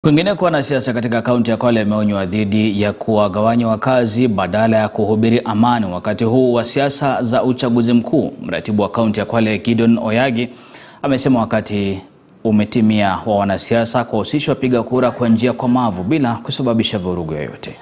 Kwingineko, wanasiasa katika kaunti ya Kwale wameonywa dhidi ya kuwagawanya wakazi badala ya kuhubiri amani wakati huu wa siasa za uchaguzi mkuu. Mratibu wa kaunti ya Kwale Gideon Oyagi amesema wakati umetimia wa wanasiasa kuwahusisha wapiga kura kwa njia komavu bila kusababisha vurugu yoyote.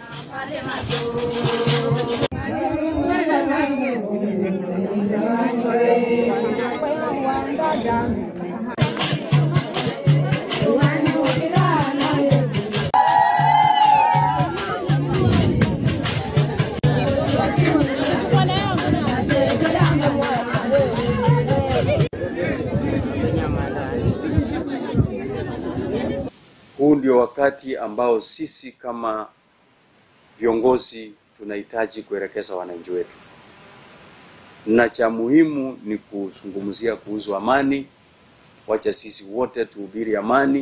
Huu ndio wakati ambao sisi kama viongozi tunahitaji kuelekeza wananchi wetu, na cha muhimu ni kuzungumzia kuhusu amani. Wacha sisi wote tuhubiri amani,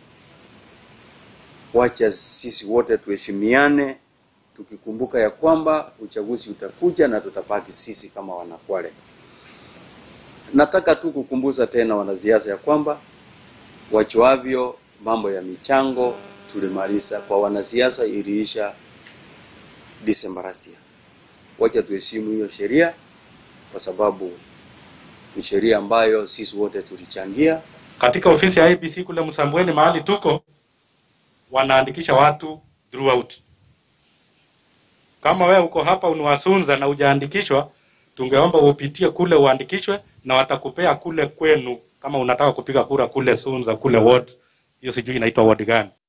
wacha sisi wote tuheshimiane, tukikumbuka ya kwamba uchaguzi utakuja na tutabaki sisi kama Wanakwale. Nataka tu kukumbuza tena wanasiasa ya kwamba wachoavyo mambo ya michango tulimaliza kwa wanasiasa, iliisha December last year. Wacha tuheshimu hiyo sheria, kwa sababu ni sheria ambayo sisi wote tulichangia. Katika ofisi ya IEBC kule Msambweni mahali tuko, wanaandikisha watu throughout. Kama wewe uko hapa uniwasunza na hujaandikishwa, tungeomba upitie kule uandikishwe, na watakupea kule kwenu, kama unataka kupiga kura kule Sunza kule ward hiyo, sijui inaitwa ward gani.